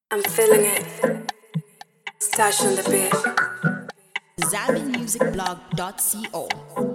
I'm feeling it. Stash on the beat. ZambianMusicBlog.co.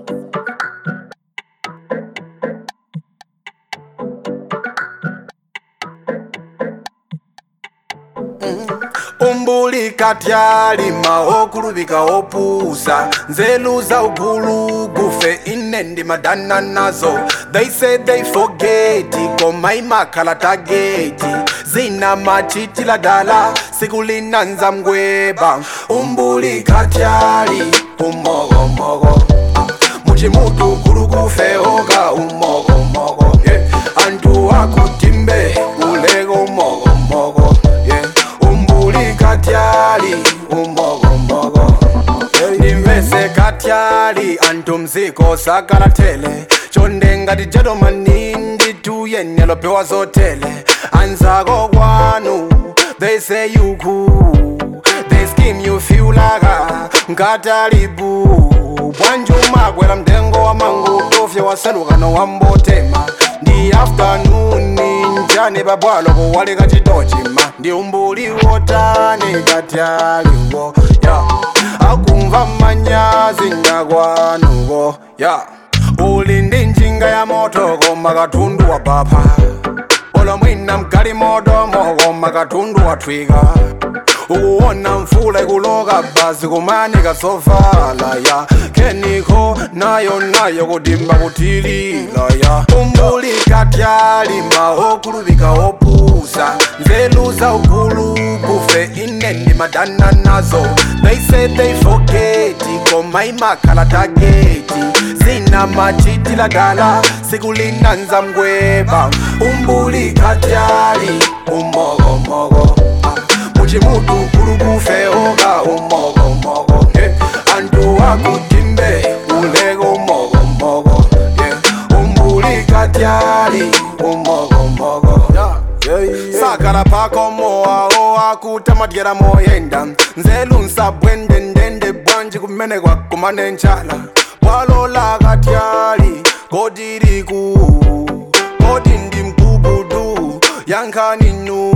umbulika tyalima okulubika opusa nzeluza ugulu gufe ine ndimadana nazo they say they forget koma imakhala tageti zina machitila dala sikulinanza mgweba umbulika tyali umogomogo muchimutu gulu gufe oga umogomogo yeah. antu akutimbe ulego umogomogo yeah. umbulika tyali umogomogo ndimvese katyali antu mziko sakalatele chonde ngati jedomani ndituye nelopewa zotele anzako kwanu they say you cool they scheme you feel like nkatalibu bwanjumagwera mtengo wa mangu tofya wasalukano wambotema ndi afternoon njane babwalo kuwalika chitochima ndi umbuli wotane katyaliwo ya akumva manyazi ndakwanuko ya uli ndi njinga ya moto koma katundu wa bapha olo mwina mkali modomo koma katundu wathwika ukuwona mfula ikuloka basi kumanika sovala ya keniko nayo nayo kudimba kutilila ya umbulika tyalima okulubika opusa nzeluza ugulu kufe ine ndimadana nazo they say they forget koma imakhala tageti zina machitila dala sikulinanza mgweba umbulika tyali umogomogo muchimutu gulu gufe oga umogomogo yeah. antu akutimbe ulego umogomogo yeah. umbulika tyali umogomogo yeah. yeah, yeah. sakala pako moawo akutamadyera moyenda nzelu nsabwendendende bwanji kumene kwakumane nchala bwalola katyali kodiriku kodi ndi mkubudu yankaninu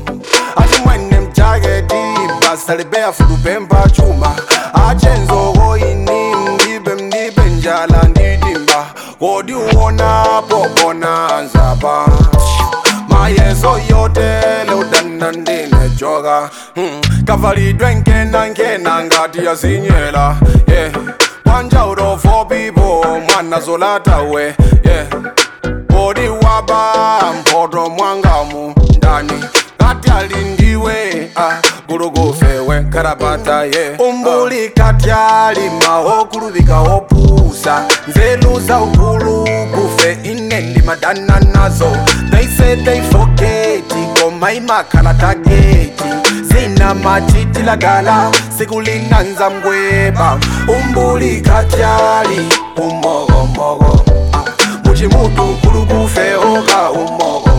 achimwene mjaketi basa libeya fulupemba chuma achenzoko ini mdibe mdibe njala ndidimba kodi uwonapo bonanzapa mayeso yotele udana ndine joka hmm. kavalidwe nkena nkena ngati yazinyela yeah. wanjaulo for people mwana zolatawe yeah. kodi waba mphoto mwangamu ndani ngati alindiwe ah, gulugufewe karabata ye yeah. umbuli katyalima okulubika opusa nzeluza ugulu gufe ine ndimadana nazo they say they forget koma imakhala tageti zina machitila dala sikulinanza mgweba umbuli katyali umogomogo muchimutu gulu gufe oga umogo